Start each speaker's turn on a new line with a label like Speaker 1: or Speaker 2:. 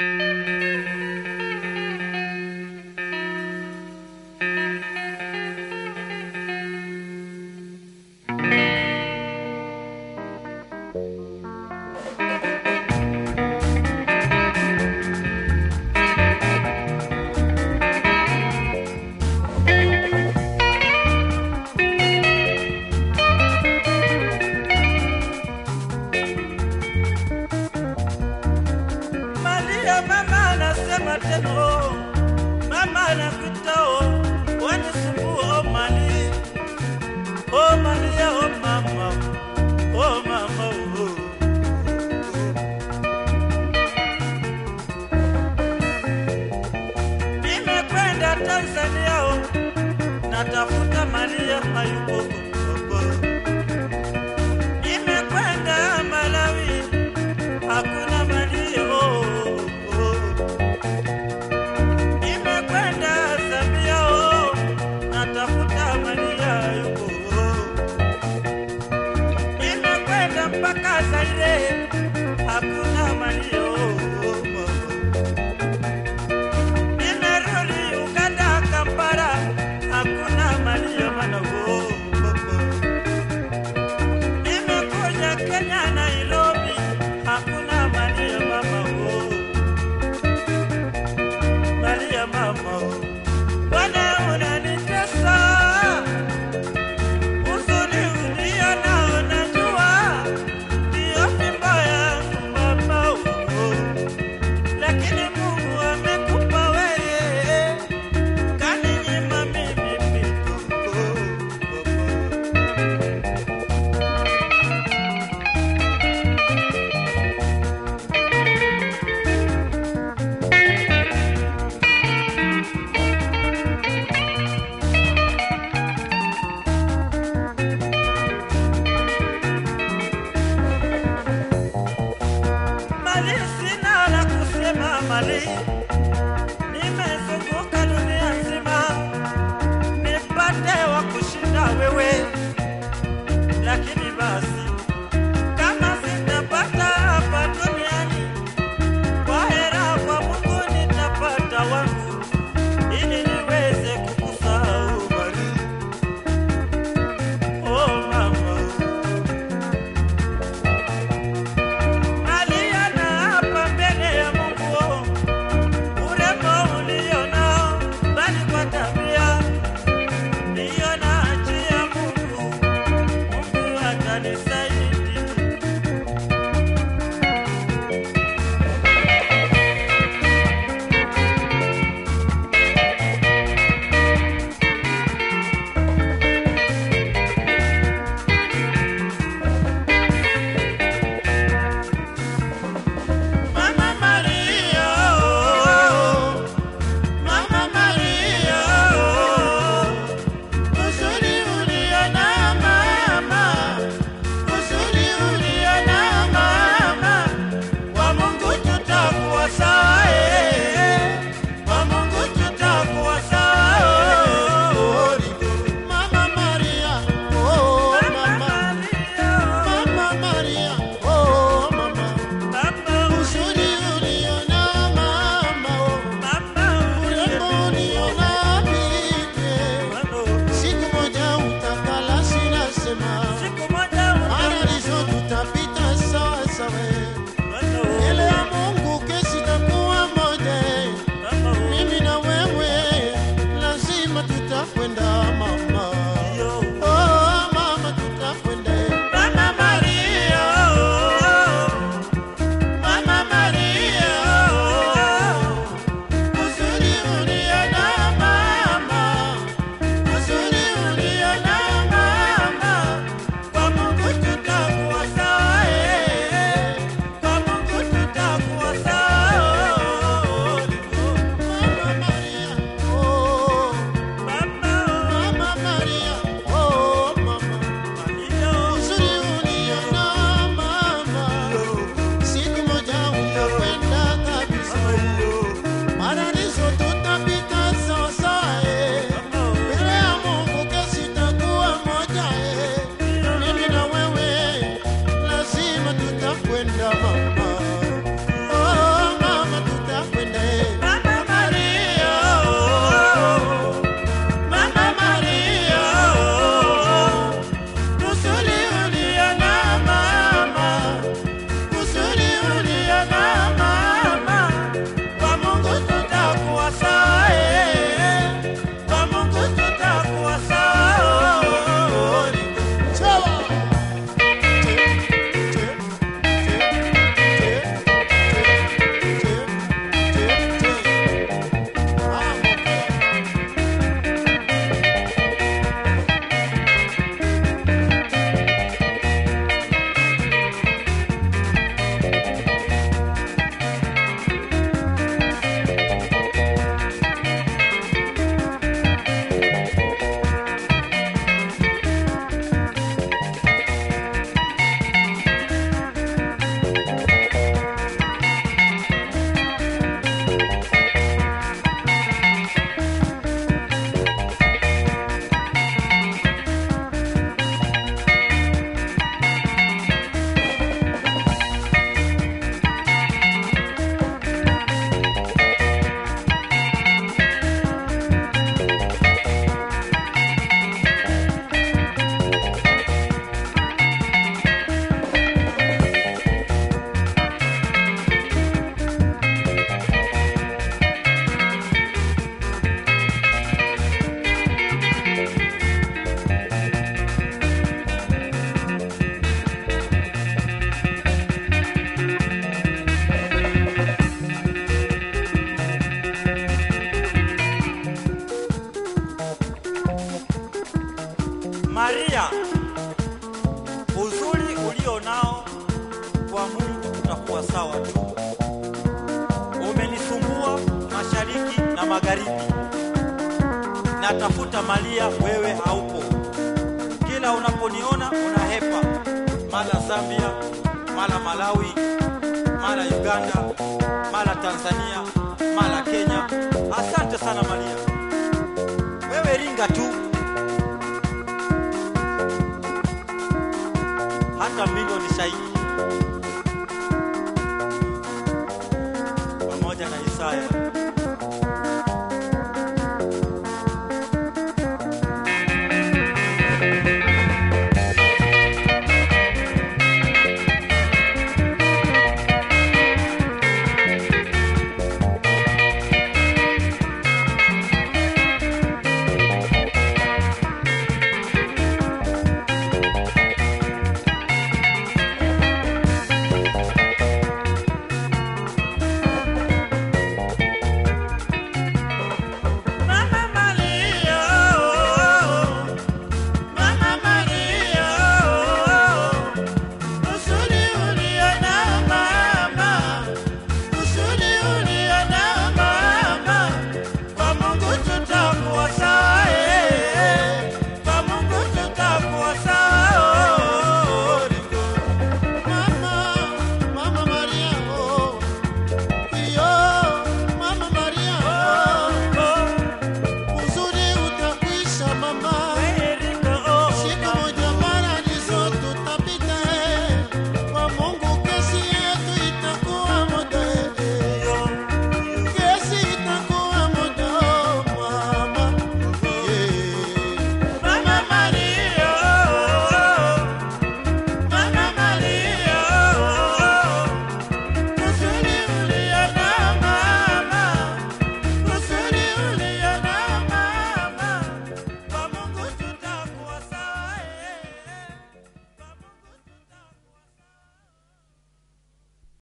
Speaker 1: Malia mama anasema tena oh, mama anakuita oh, wanisumbua oh mali oh Malia oh mama oh mama oh. Nimekwenda Tanzania oh, natafuta Malia hayupo oh, oh. Nimekwenda Malawi hakuna Malia oh, oh. Nimekwenda Zambia oh, natafuta Malia yuko oh. Nimekwenda mpaka Zaire hakuna Malia oh, oh, oh. Nimerudi Uganda Kampala hakuna Malia manago oh, oh. Nimekuja Kenya Nairobi, hakuna Maria mama oh. Maria mama oh. Bwana unanitesa, huzuni ulio nao najua, ndio fimbo yangu mama oh. sawa sawa tu. Umenisumbua mashariki na magharibi, natafuta Malia, wewe haupo. Kila unaponiona unahepa, mara Zambia, mara Malawi, mara Uganda, mara Tanzania, mara Kenya. Asante sana Malia, wewe ringa tu, hata milioni shahidi